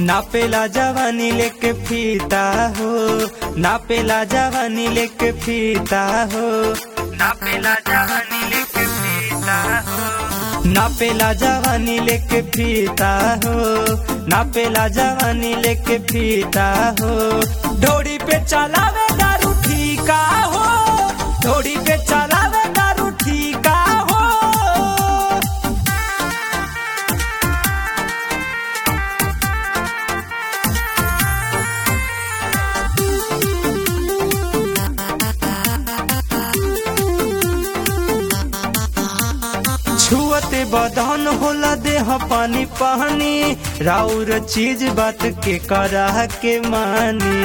नापेला जवानी लेके फीता हो नापेला जवानी लेके फीता हो नापेला जवानी लेके फीता हो नापेला जवानी लेके फीता हो नापेला जवानी लेके फीता हो डोरी पे चलावे दारू ठीका हो डोरी पे चलावे दारू ठीका हो छुअते बदन होला देह पानी पानी राउर चीज बात के करा के मानी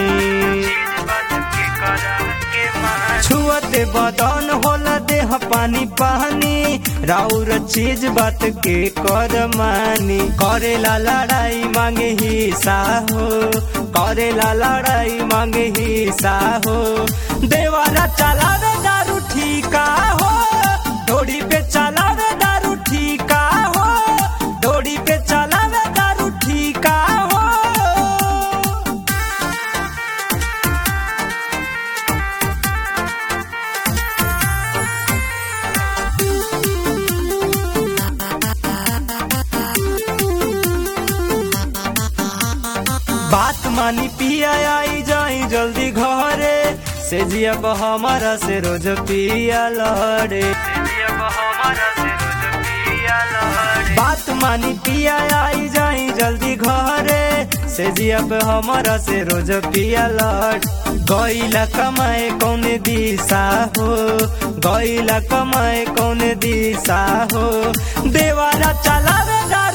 छुअते बदन होला देह पानी पानी राउर चीज बात के कर मानी करेला लड़ाई मांगे हिस्सा हो करेला लड़ाई मांगे हिस्सा हो देवारा चलावे दारू ठीका हो डोरी पे चलावे दारू ठीका हो डोरी पे चलावे दारू ठीका हो बात मानी पिया आई जाई जल्दी घरे से जियब हमारा से रोज पिया लड़े बात मानी पिया आई जाई जल्दी घरे से जियब हमारा से रोज पिया लड़ गईला कमाए कौन दिशा हो गईला कमाए कौन दिशा हो देवारा चलावे दारू